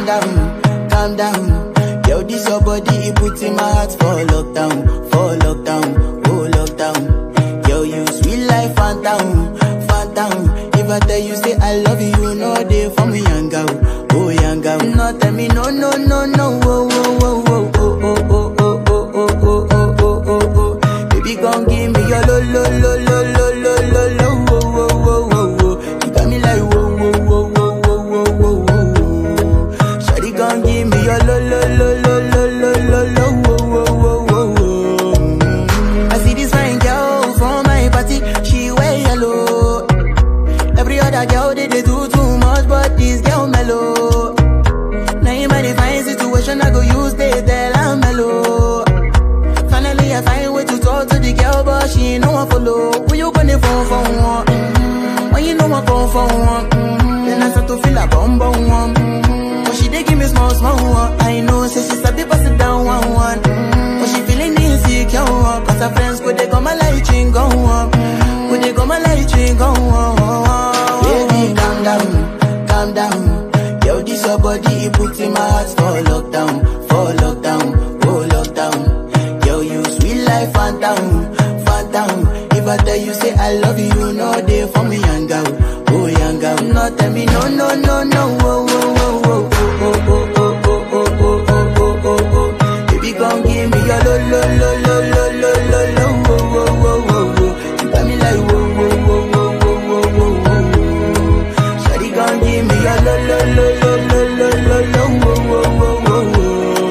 down, calm down. Yo, this your body, it puts in my heart for lockdown, for lockdown, oh lockdown. Yo, you sweet life, phantom, phantom. If I tell you say I love you, you know they for me, young girl, oh young girl. No, tell me no, no, no, no, oh, oh, oh, oh, oh, oh, oh, oh, oh, oh, oh, oh, oh, oh, oh. Baby, gon' give me your lo, lo, lo, lo, lo, lo, lo, lo, oh, oh, oh, oh, oh. You got me like whoa, whoa, whoa, whoa, whoa, whoa, whoa, whoa. Shawty gon' give me your lo, lo, lo, lo, lo, lo, lo, lo, oh, oh, oh, oh, oh. I see this fine girl from my party, she wear yellow. Every other girl they, they do too much, but this girl mellow. Now in my divine situation, I go use they tell I'm mellow. Finally, I find way to talk to the girl, but she ain't no one follow. Who you gonna phone for one? Mm-hmm. When you know I come for one, mm-hmm. then I start to feel a bum bum one. Mm-hmm. But she dey give me small small one. I know, say she sabi pass it down one one. Mm-hmm. But she feeling insecure, one. cause her friends go they come my light ring go on. Go they come my light ring go on. Baby, calm down, calm down. Yo, this your body, it puts in my heart for lockdown, for lockdown, oh lockdown. Yo, you sweet life, phantom, phantom. If I tell you say I love you, you know they for me, young girl, oh young girl. No, tell me no, no, no, no, oh, oh, oh, oh, oh, oh, oh, oh, oh, oh, oh, oh, oh, oh. Baby, gon' give me your lo, lo, lo, lo, lo, lo, lo, lo, oh, oh, oh, oh, oh. You got me like whoa, whoa, whoa, whoa, whoa, whoa, whoa, whoa. Shawty gon' give me your lo, lo, lo, lo, lo, lo, lo, lo, oh, oh, oh, oh, oh.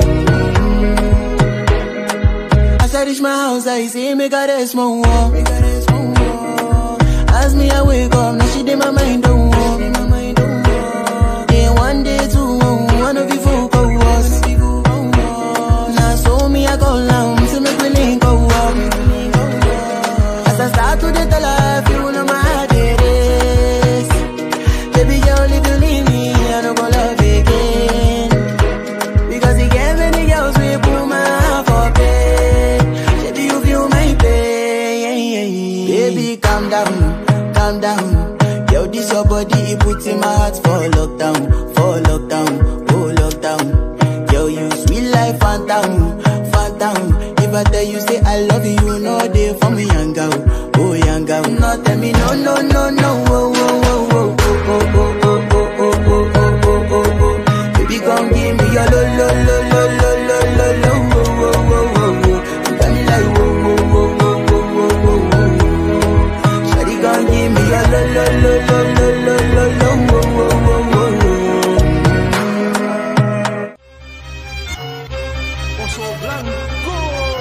As I reach my house, I see me got a small wall. As me, I wake up, now she did my mind don't walk. Then one day, two, one of you folk go was. Now so me, I go down, so me willing go up. As I start to the tell her, you know my heart it is. Baby girl, if you leave me, I don't go love again. Because he gave many girls we put my heart for bed. Baby, you feel my pain. Baby, calm down, calm down. Yo, this your body, it puts in my heart for lockdown, for lockdown, oh lockdown. Yo, you sweet life, phantom, phantom. If I tell you say I love you, you know they for me, young girl, oh young girl. No, tell me no, no, no, no, oh, oh, oh, oh, oh, oh, oh, oh, oh, oh, oh, oh, oh, oh. Baby, gon' give me your lo, lo, lo, lo, lo, lo, lo, lo, oh, oh, oh, oh, oh. You got me like whoa, whoa, whoa, whoa, whoa, whoa, whoa, whoa. Shawty gon' give me your lo, lo, lo, lo, lo, lo, lo, lo, oh, oh, oh, oh, oh. Oso Blanco.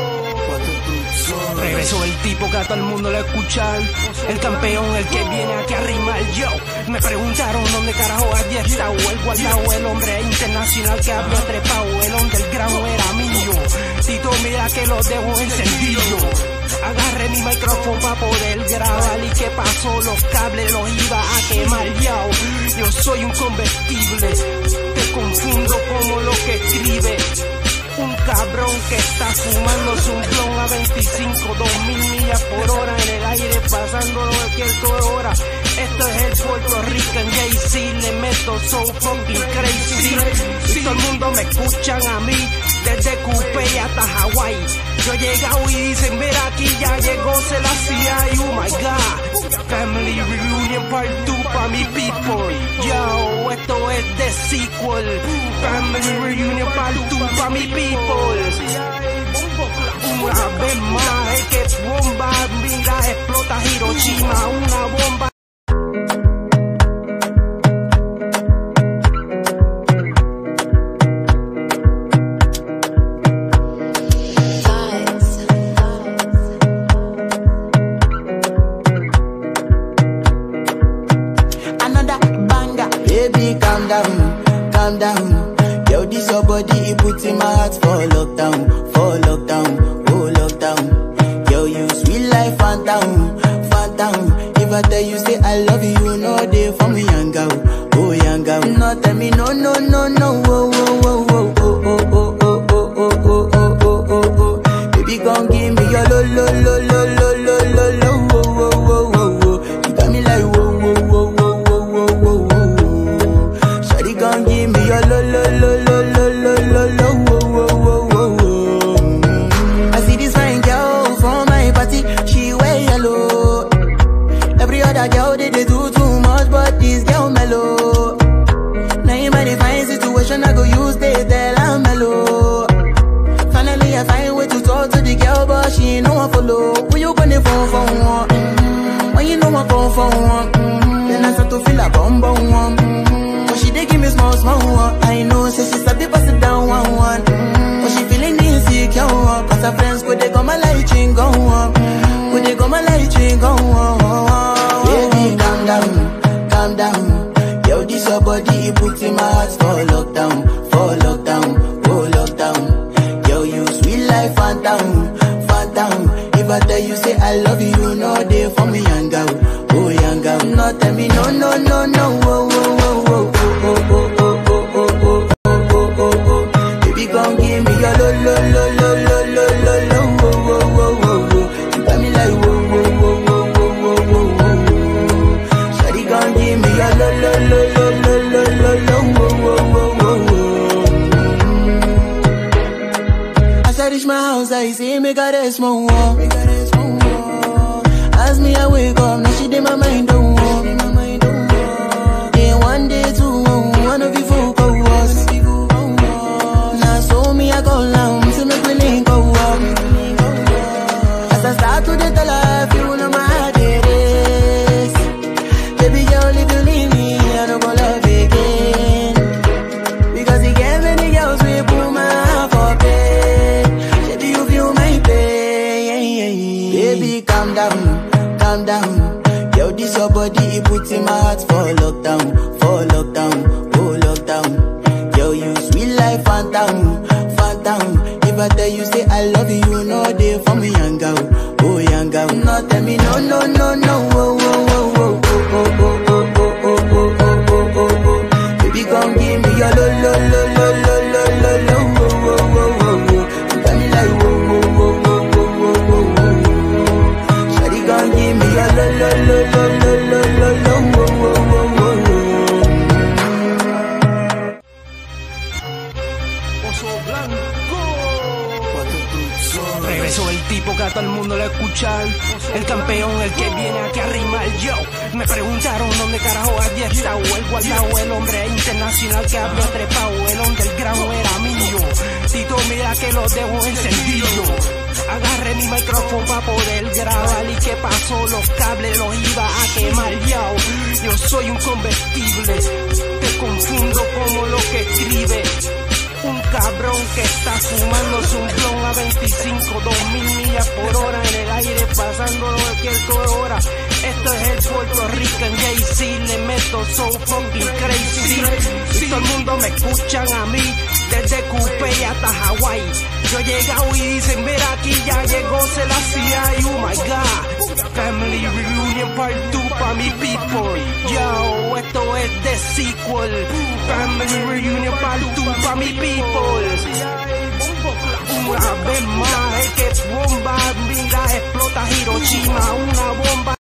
Regresó el tipo que a todo el mundo lo escuchan. El campeón, el que viene aquí a rimar yo. Me preguntaron dónde carajo había estado el guardado, el hombre internacional que había trepado. El underground era mío. Tito, mira que lo dejo encendido. Agarré mi micrófono para poder grabar y qué pasó, los cables los iba a quemar yo. Yo soy un convertible, te confundo como lo que escribe. Un cabrón que está fumando un blon a 25, 2000 millas por hora en el aire, pasándolo cualquier hora. Esto es el Puerto Rican Jay-Z, le meto so fucking crazy. Y todo el mundo me escuchan a mí, desde Coupé hasta Hawái. Yo he llegado y dicen, mira aquí ya llegó Selassie, oh my god. Family Reunion Part 2 pa' mi people. Yo, esto es de sequel. Family Reunion Part 2 pa' mi people. Una vez más, es que bomba, mira, explota Hiroshima, una bomba. another banger. Baby, calm down, calm down. Yo, this your body, it puts in my heart for lockdown, for lockdown, oh lockdown. Yo, you sweet life, phantom, phantom. If I tell you say I love you, you know they for me, young girl, oh young girl. No, tell me no, no, no, no, oh, oh, oh, oh, oh, oh, oh, oh, oh, oh, oh, oh, oh, oh, oh. Baby, gon' give me your lo, lo, lo, lo, lo, lo, lo, lo, oh, oh, oh, oh, oh. You got me like whoa, whoa, whoa, whoa, whoa, whoa, whoa, whoa. Shawty gon' give me your lo, lo, lo, she ain't no one follow. Who you gonna phone for one? Mm-hmm. When you know I come for one, mm-hmm. then I start to feel a bum bum one. Mm-hmm. But she dey give me small small one. I know, say she start to pass it down one one. Mm-hmm. But she feeling insecure, one. cause her friends go they come my light ring go on. Go they come my light ring go on. Baby, calm down, calm down. Yo, this your body, it put in my heart for lockdown, for lockdown, oh lockdown. Yo, you sweet life, phantom, phantom. If I tell you say I love you, no day for me, young girl, oh young girl. No tell me no, no, no, no, oh, oh, oh, oh, oh, oh, oh, oh, oh, oh, oh, oh, oh, oh. Baby, come give me your lo, lo, lo, lo, lo, lo, lo, lo, oh, oh, oh, oh, oh. You got me like whoa, whoa, whoa, whoa, whoa, whoa, whoa, whoa. Shawty, come give me your lo, lo, lo, lo, lo, lo, lo, lo, oh, oh, oh, oh, oh. As I reach my house, I see me got a small wall. As me, I wake up, now she did my mind don't walk. Then one day, two, one of you folk go was. Now so me, I go down, see me willing go up. As I start to the life, you know my heart it is. Baby girl, if you leave me, I don't go love again. Because he gave many girls we put my heart for bed. Baby, you feel my pain. Baby, calm down, calm down. Yo, this your body, it put in my heart for lockdown, for lockdown, oh lockdown. Yo, you sweet life, phantom, phantom. If I tell you say I love you, no day for me, young girl, oh young girl. No, tell me no, no, no, no, oh, oh, oh, oh, oh, oh, oh, oh, oh, oh, oh, oh, oh, oh. Baby, come give me your lo lo lo lo lo lo lo lo wo wo wo wo wo. You got me like wo wo wo wo wo wo wo wo. Shawty, come give me your lo lo lo lo lo lo lo lo wo wo wo wo wo. Oso Blanco. Regresó el tipo que a todo el mundo le escuchar. El campeón, el que viene aquí a rimar yo. Me preguntaron dónde carajo había estado el guardado, el hombre internacional que había trepado. El underground era mío. Tito, mira que lo dejo encendido. Agarré mi micrófono para poder grabar y qué pasó, los cables los iba a quemar yo. Yo soy un convertible, te confundo como lo que escribe. Un cabrón que está fumándose un blon a 25, 2000 millas por hora en el aire, pasando cualquier hora. Esto es el Puerto Rican Jay-Z, le meto so fucking crazy. Y todo el mundo me escuchan a mí, desde Coupé hasta Hawái. Yo he llegado y dicen, mira aquí ya llegó Selassie, oh my god. Family Reunion Part 2 pa' mi people. Yo, esto es de sequel. Family Reunion Part 2 pa' mi people. Una vez más, es que bomba, mira, explota Hiroshima, una bomba.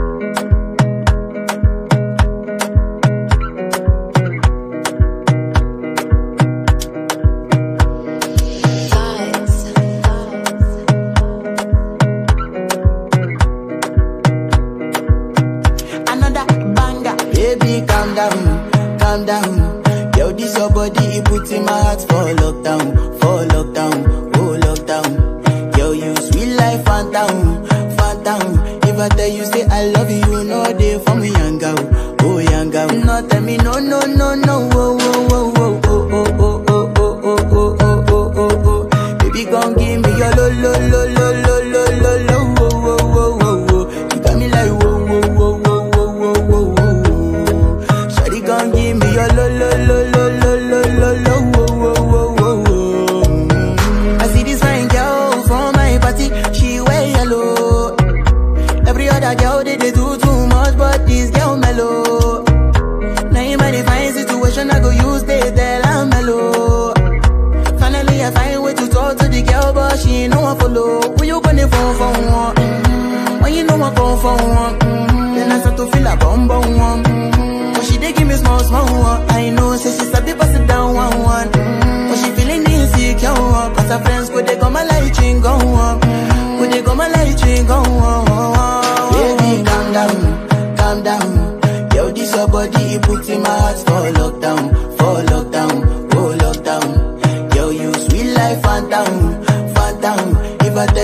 another banger. Baby, calm down, calm down. Yo, this your body, it put in my heart for lockdown, for lockdown, oh lockdown. Yo, you sweet life, phantom, phantom. If I tell you say I love you, no day for me, young girl, oh young girl. No, tell me no, no, no, no, oh, oh, oh, oh, oh, oh, oh, oh, oh, oh, oh, oh, oh, oh, oh. Baby, come give me your lo, lo, lo, lo, lo, lo, lo, lo, oh, oh, oh, oh, oh. You got me like whoa, whoa, whoa, whoa, whoa, whoa, whoa, whoa. Shawty, come give me your lo, lo, lo, lo, lo, lo, lo, lo, oh, oh, oh, oh, oh. Mm. I see this fine girl from my party, she wear yellow. Every other girl they, they do too much, but this girl mellow. Now in my divine situation, I go use they tell I'm mellow. Finally, I find way to talk to the girl, but she ain't no one follow. Who you gonna phone for one? Mm-hmm. When you know I come for one, mm-hmm. then I start to feel a bum bum one. Mm-hmm. But she dey give me small small one. I know, say she start to pass it down one one. Mm-hmm. But she feeling insecure, one. cause her friends go they come my light ring go on. Go they come my light ring go on. Baby, calm down, calm down. Yo, this your body, it put in my heart for lockdown, for lockdown, oh lockdown. Yo, you sweet life, phantom, phantom. If I tell you say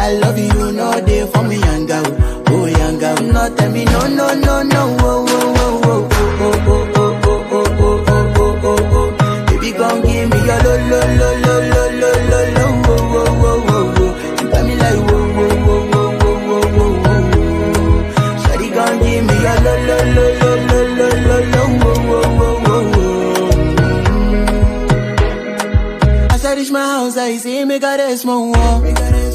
I love you, you know they for me young girl, oh young girl. No tell me no no no no, oh oh oh oh oh oh oh oh oh oh oh oh oh oh. Baby come give me your lo lo lo lo lo lo lo lo, oh oh oh oh oh. You got me like whoa whoa whoa whoa whoa whoa whoa whoa. Shawty come give me your lo lo lo lo lo lo lo lo, oh oh oh oh oh. As I reach my house, I see me got a small wall.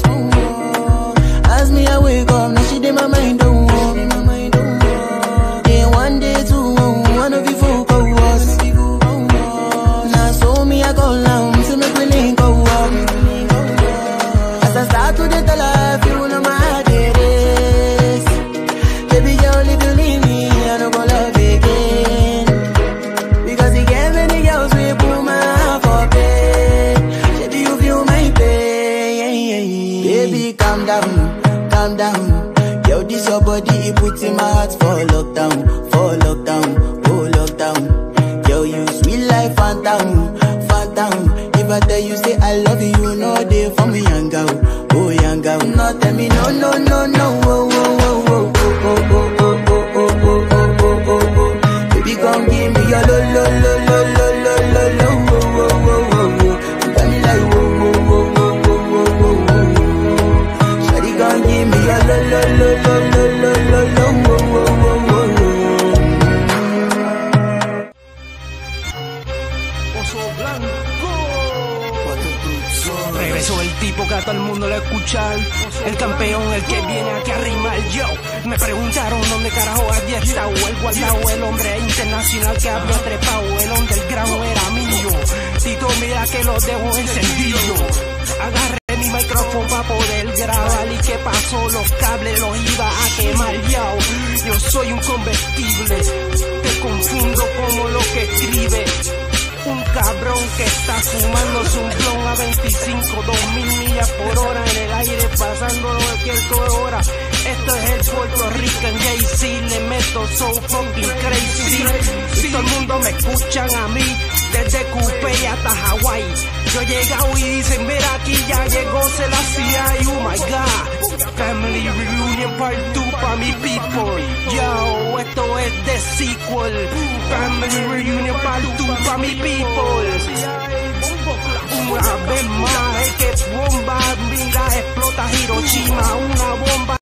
As me, I wake up, now she did my mind don't walk. Day one, day two, one of you folk go was. Now so me, I go down, see me willing go up. As I start to the tell her, you know my heart it is. Baby girl, if you leave me, I don't go love again. Because he gave many girls we put my heart for bed. Baby, you feel my pain. Baby, calm down, calm down. Yo, this your body, it puts in my heart for lockdown, for lockdown, oh lockdown. Yo, you sweet life, phantom, phantom. If I tell you say I love you, you know they for me young girl, oh young girl. No, tell me no, no, no, no, oh, oh, oh, oh, oh, oh, oh, oh, oh, oh, oh, oh, oh, oh. Baby, come give me your lo lo lo lo lo lo lo lo wo wo wo wo wo. You got me like wo wo wo wo wo wo wo wo. Shawty, come give me your lo lo lo lo lo lo lo lo wo wo wo wo wo. Oso Blanco. Regresó el tipo que a todo el mundo le escuchar. El campeón, el que viene aquí a rimar yo. Me preguntaron dónde carajo había estado el guardado, el hombre internacional que había trepado. El underground era mío. Tito, mira que lo dejo encendido. Agarré mi micrófono para poder grabar y qué pasó, los cables los iba a quemar yo. Yo soy un convertible, te confundo como lo que escribe. Un cabrón que está fumando un blon a 25, 2000 millas por hora en el aire, pasándolo cualquier hora. Esto es el Puerto Rican Jay-Z, le meto so fucking crazy. Y todo el mundo me escuchan a mí, desde Coupé hasta Hawái. Yo he llegado y dicen, mira aquí ya llegó Selassie, oh my god. Family Reunion Part 2 pa' mi people. Yo, esto es de sequel. Family Reunion Part 2 pa' mi people. Una vez más, es que bomba, mira, explota Hiroshima, una bomba.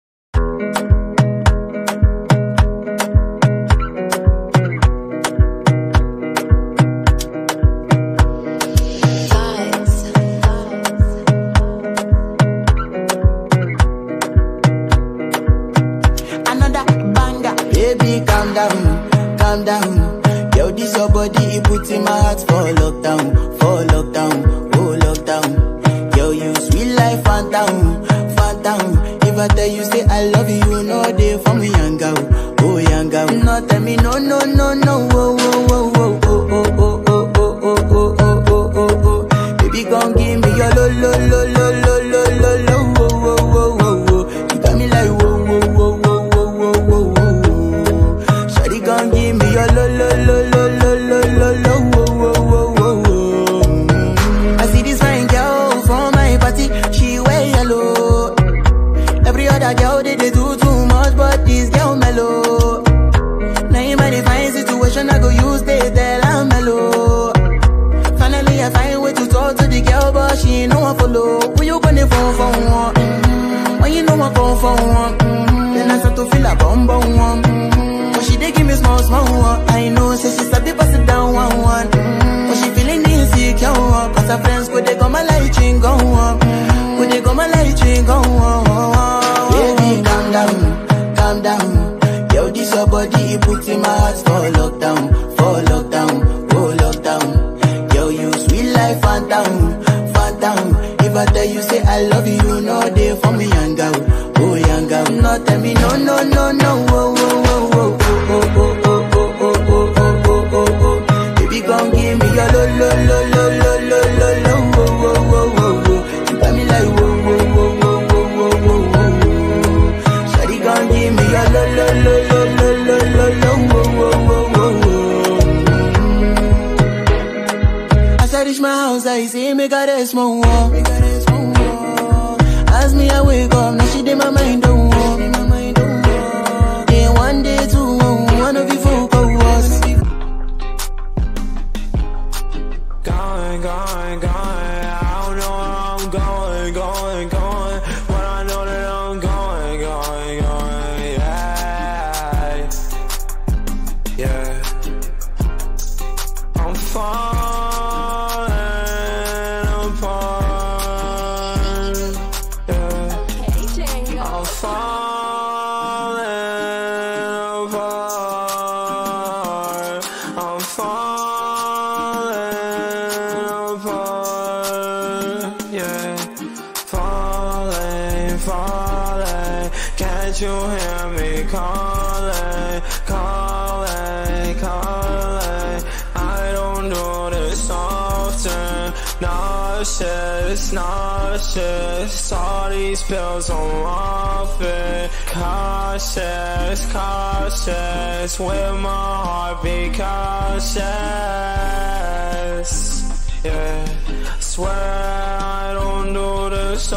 Another banger, baby, calm down, calm down. Yo, this your body, it puts in my heart for lockdown, for lockdown, oh lockdown. Yo, you sweet life, phantom, phantom. If I tell you say I love you, you know they for me young girl, oh young girl. No, tell me no, no, no, no, oh, oh, oh, oh, oh, oh, oh, oh, oh, oh, oh, oh, oh, oh, oh. Baby, come give me your lo, lo, lo, lo, lo, lo, lo, lo, oh, oh, oh, oh, oh. You got me like whoa, whoa, whoa, whoa, whoa, whoa, whoa, whoa. Shawty, come give me your lo, lo, lo, lo, lo, lo, lo, lo, oh, oh, oh, oh, oh. I see this fine girl from my party, she wear yellow. Every other girl they, they do too much, but this girl mellow. Now in my divine situation, I go use they tell I'm mellow. Finally, I find way to talk to the girl, but she ain't no one follow. Who you gonna phone for one? Mm-hmm. When you know I come for one, mm-hmm. then I start to feel a bum bum one. Mm-hmm. But she dey give me small small one. I know, say she start to pass it down one one. Mm-hmm. But she feeling insecure, one. cause her friends could they come my light ring go on. Could they come my light ring go on? Baby, calm down, calm down. Yo, this your body, it puts in my heart for lockdown, for lockdown, oh lockdown. Yo, you sweet life, phantom, phantom. If I tell you say I love you, you know they for me young girl, oh young girl. No, tell me no, no, no, no, oh, oh, oh, oh, oh, oh, oh, oh, oh, oh, oh, oh, oh, oh. Baby, come give me your lo, lo, lo, lo, lo, lo, lo, lo, oh, oh, oh, oh, oh. You got me like whoa, whoa, whoa, whoa, whoa, whoa, whoa, whoa. Shawty, come give me your lo, lo, lo, lo, lo, lo, lo, lo, oh, oh, oh, oh, oh. As I reach my house, I see me got a small wall. As me I wake up, now she did my mind don't walk. Then one day two, one of you folk go was. Going, going, going. I don't know where I'm going, going, going. But I know that I'm going, going, going. Yeah. Yeah. I'm falling apart. Yeah. I'm falling apart. I'm falling apart. Yeah. Falling, falling. Can't you hear me calling, calling, calling? I don't do this often. Nauseous, nauseous. All these pills I'm off it. Cautious, cautious. With my heart be cautious. Yeah. Swear I don't do this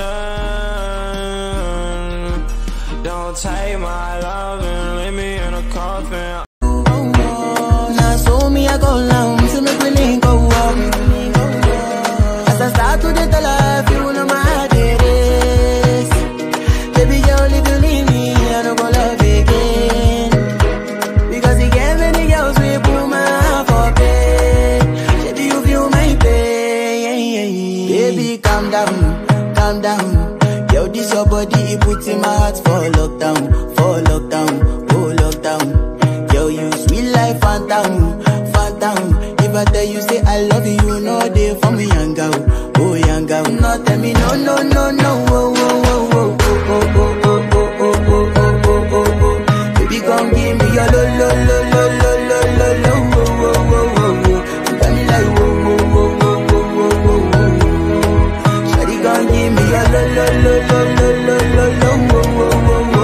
often. Don't take my love and leave me in a coffin. Now so me I go down, so make we link go up. As I start to the tell her, you know my heart it is. Baby girl, if you leave me, I don't go love again. Because you get many girls we put my heart for bed. Baby, you feel my pain. Baby, calm down, calm down. Yo, this your body, it puts in my heart for lockdown, for lockdown, oh lockdown. Yo, you sweet life, phantom, phantom. If I tell you say I love you, you know they for me, young girl, oh young girl. No, tell me no, no, no, no, oh, oh, oh, oh, oh, oh, oh, oh, oh, oh, oh, oh, oh, oh, oh. Baby, come give me your lo, lo, lo, lo, lo, lo, lo, lo, oh, oh, oh, oh, oh. You got me like, oh, oh, oh, oh, oh, oh, oh, oh, oh. Shawty, come give me your lo, lo, lo, lo, lo, lo, lo, lo, oh, oh, oh, oh, oh.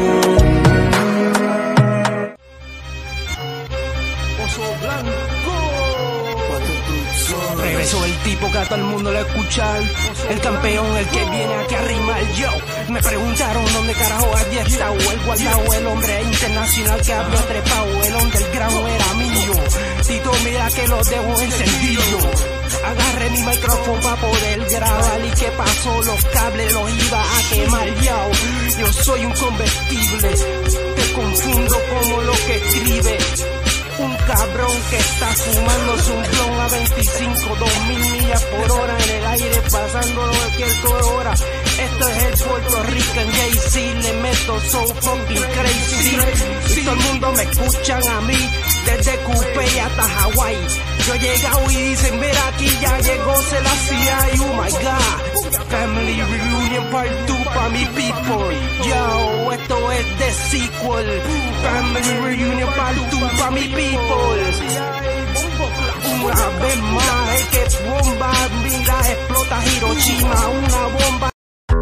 Oso Blanco. Regresó el tipo que a todo el mundo le escuchan. El campeón, el que viene aquí a rimar yo. Me preguntaron dónde carajo había estado el guardado, el hombre internacional que había trepado. El underground era mío. Tito, mira que lo dejo encendido. Agarré mi micrófono para poder grabar y qué pasó, los cables los iba a quemar yo. Yo soy un convertible, te confundo como lo que escribe. Un cabrón que está fumando un blon a 25, 2000 millas por hora en el aire, pasándolo cualquier hora. Esto es el Puerto Rican Jay-Z, le meto so fucking crazy. Y todo el mundo me escuchan a mí, desde Coupé hasta Hawái. Yo he llegado y dicen, mira aquí ya llegó Selassie, oh my god. Family Reunion Part 2 pa' mi people. Yo, esto es de sequel. Family Reunion Part 2 pa' mi people. Una vez más, es que bomba, mira, explota Hiroshima, una bomba.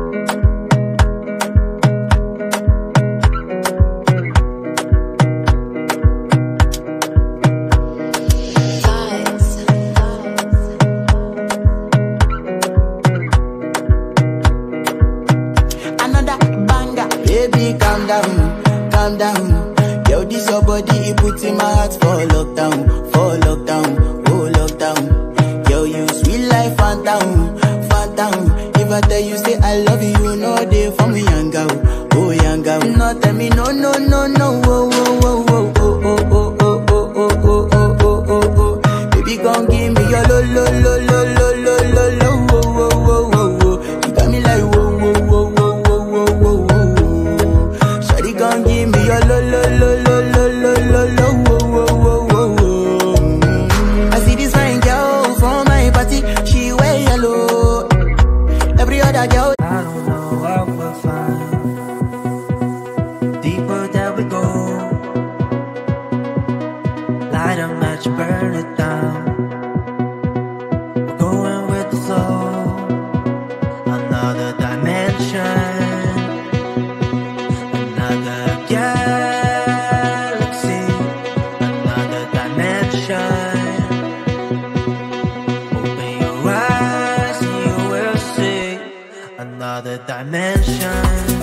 another banger. Baby, calm down, calm down. Yo, this your body, it puts in my heart for lockdown, for lockdown, oh lockdown. Yo, you sweet life, phantom, phantom. If I tell you say I love you, you know they for me, young girl, oh young girl. No, tell me no, no, no, no, oh, oh, oh, oh, oh, oh, oh, oh, oh, oh, oh, oh, oh, oh, oh. Baby, come give me your lo, lo, lo, lo, lo, lo, lo, lo, oh, oh, oh, oh, oh. You got me like whoa, whoa, whoa, whoa, whoa, whoa, whoa, whoa. Shawty, come give me your lo, lo, lo, lo, lo, lo, lo, lo, oh, oh, oh, oh, oh. I see this fine girl from my party, she wear yellow. Every other girl. I don't know what we'll find. Deeper that we go, light a match, burn it down. We're going with the flow, another dimension, another galaxy, another dimension. Open your eyes, and you will see another dimension. dimension.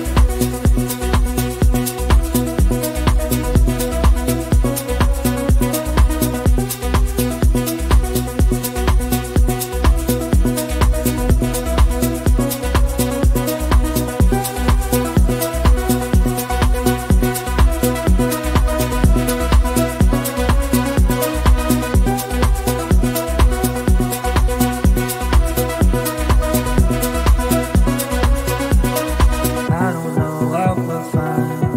I don't know what we'll find.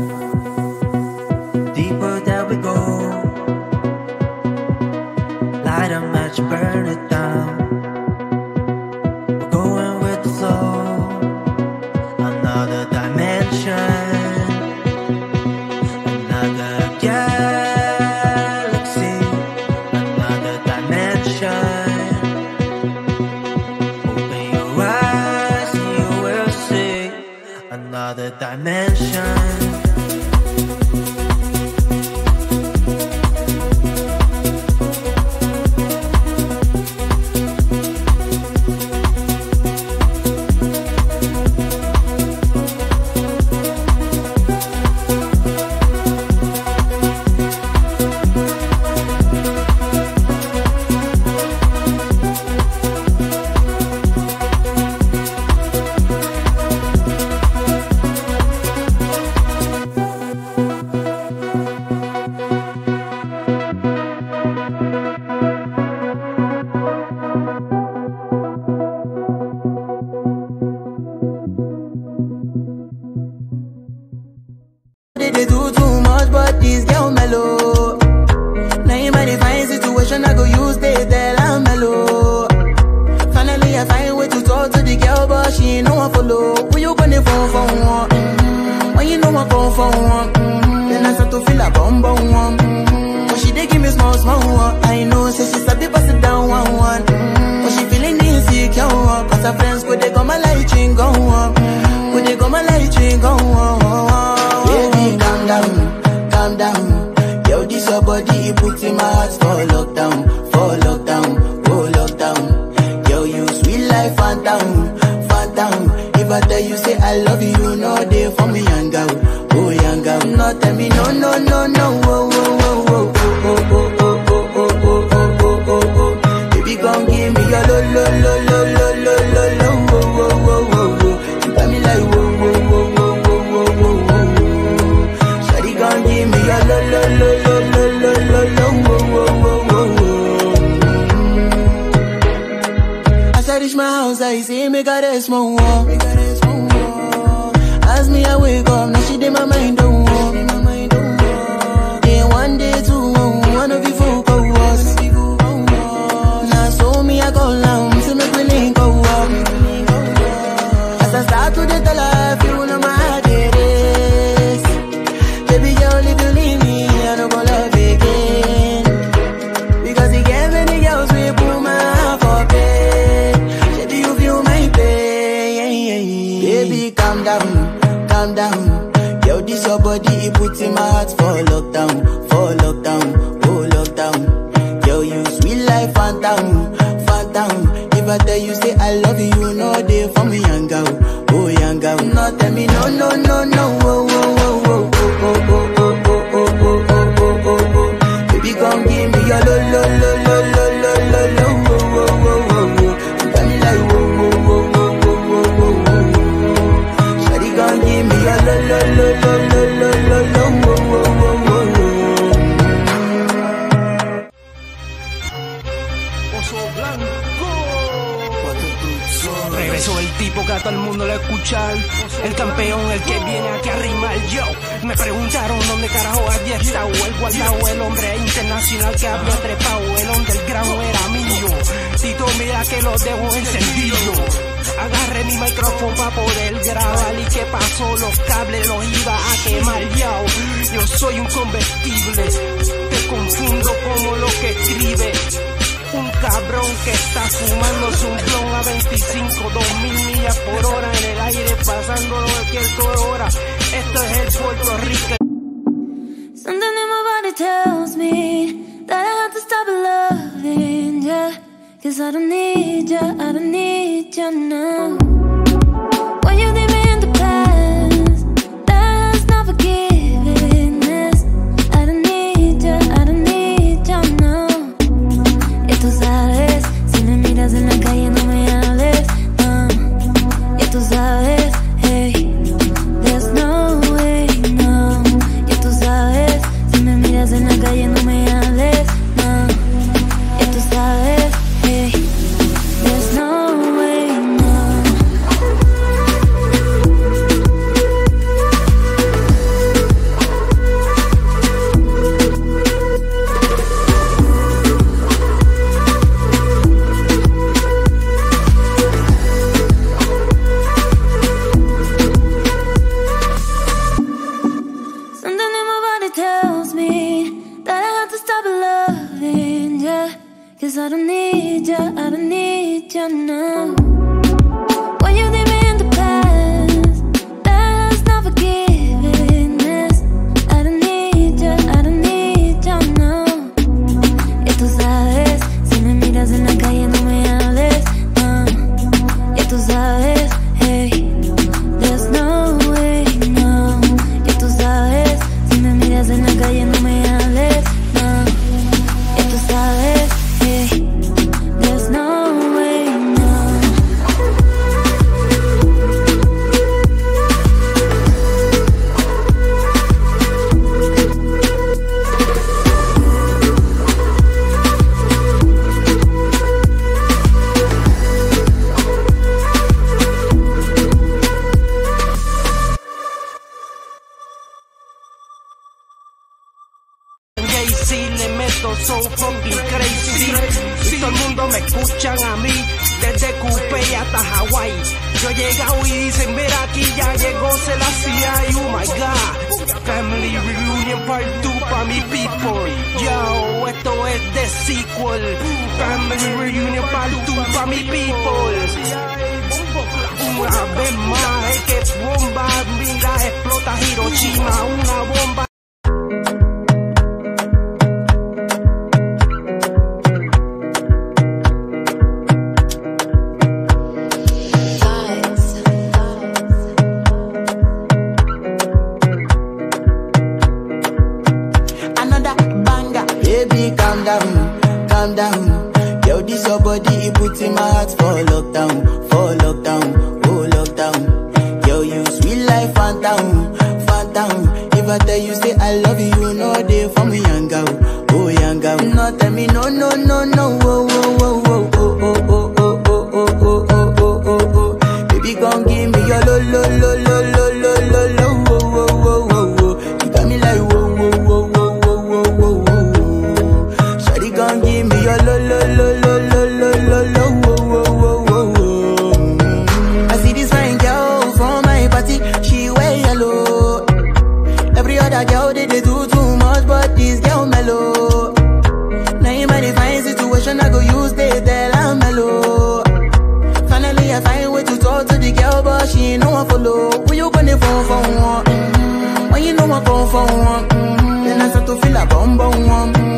Deeper that we go, light a match, burn it down. We're going with the flow, another dimension, another galaxy, another dimension. Open your eyes and you will see another dimension. They, they do too much, but this girl mellow. Now in my fine situation, I go use they tell I'm mellow. Finally, I find way to talk to the girl, but she ain't no one follow. Who you gonna phone for one? Mm-hmm. When you know I come for one, mm-hmm. then I start to feel a bum bum one. Mm-hmm. But she they give me small small one. I know, say she sabi pass it down one one. Mm-hmm. But she feeling insecure, one. cause her friends go they come my light ring go on. Go they come my light ring go on. Baby, calm down, calm down. Yo, this your body, it puts in my heart for lockdown, for lockdown, oh lockdown. Yo, you sweet life, phantom, phantom. If I tell you say I love you, you know they for me, young girl, oh young girl. No, tell me no, no, no, no, oh, oh, oh, oh, oh, oh, oh, oh, oh, oh, oh, oh, oh, oh. Baby, come give me your lo, lo, lo, lo, lo, lo, lo, lo, oh, oh, oh, oh, oh. You got me like whoa, whoa, whoa, whoa, whoa, whoa, whoa, whoa. Shawty, come give me your lo, lo, lo, lo, lo, lo, lo, lo, oh, oh, oh, oh, oh. As I reach my house, I see me got a small wall. As me, I wake up, now she did my mind don't walk. Day one, day two, one of you folk go was. Now so me, I go down, see me feeling go up. As I start to the tell her, you know my heart it is. Baby girl, if you leave me, I don't go love again. Because he gave many girls we put my heart for bed. Baby, you feel my pain. Baby, calm down, calm down. Yo, this your body, it puts in my heart for lockdown, for lockdown, oh lockdown. Yo, you sweet life, phantom, phantom. If I tell you say I love you, you know they for me, young girl, oh young girl. No, tell me no, no, no, no, oh, oh, oh, oh, oh, oh, oh, oh, oh, oh, oh, oh, oh, oh. Baby, come give me your lo, lo, lo, lo, lo, lo, lo, lo, oh, oh, oh, oh, oh. You got me like whoa, whoa, whoa, whoa, whoa, whoa, whoa, whoa. Shawty, come give me your lo, lo, lo, lo, lo, lo, lo, lo, oh, oh, oh, oh, oh. Oso Blanco. Regresó el tipo que a todo el mundo le escuchar. El campeón, el que viene aquí a rimar yo. Me preguntaron dónde carajo había estado el guardado, el hombre internacional que había trepado. El underground era mío. Tito, mira que lo dejo encendido. Agarré mi micrófono para poder grabar y qué pasó, los cables los iba a quemar yo. Yo soy un convertible, te confundo como lo que escribe. Un cabrón que está fumándose un blon a 25, 2000 millas por hora en el aire, pasándolo cualquier hora. Esto es el Puerto Rico. Something in my body tells me that I have to stop loving ya. Cause I don't need ya, I don't need ya now. When you leave Cause I don't need ya, I don't need ya now. When you leave me in the past, that's not forgiveness. I don't need ya, I don't need ya now. Ya tú sabes, si me miras en la calle no me hables, no. Ya tú sabes, hey, there's no way, no. Ya tú sabes, si me miras en la calle no me hables, no. Ya tú sabes, hey, there's no way, no. Jay-Z le meto so fucking crazy. Y todo el mundo me escuchan a mí, desde Coupé hasta Hawái. Yo he llegado y dicen, mira aquí ya llegó Selassie, oh my god. Family Reunion Part 2 pa' mi people. Yo, esto es de sequel. Family Reunion Part 2 pa' mi people. Una vez más, es que bomba, mira, explota Hiroshima, una bomba. another banger. Baby, calm down, calm down. Yo, this your body, it puts in my heart for lockdown, for lockdown, oh lockdown. Yo, you sweet life, phantom, phantom. If I tell you say I love you, you know they for me, young girl, oh young girl. No, tell me no, no, no, no, oh, oh, oh, oh, oh, oh, oh, oh, oh, oh, oh, oh, oh, oh, oh. Baby, gon' give me your lo, lo, lo, lo, lo, lo, lo, lo, oh, oh, oh, oh, oh. You got me like whoa, whoa, whoa, whoa, whoa, whoa, whoa, whoa. Shawty gon' give me your lo, lo, lo, lo, lo, lo, lo, lo, whoa, whoa, whoa, whoa, whoa. Mm. I see this fine girl from my party, she wear yellow. Every other girl they, they do too much, but this girl mellow. Now in my divine situation, I go use they tell I'm mellow. Finally, I find way to talk to the girl, but she ain't no one follow. Who you gonna phone for one? Mm-hmm. When you know I come for one, mm-hmm. then I start to feel a bum bum one. Mm-hmm.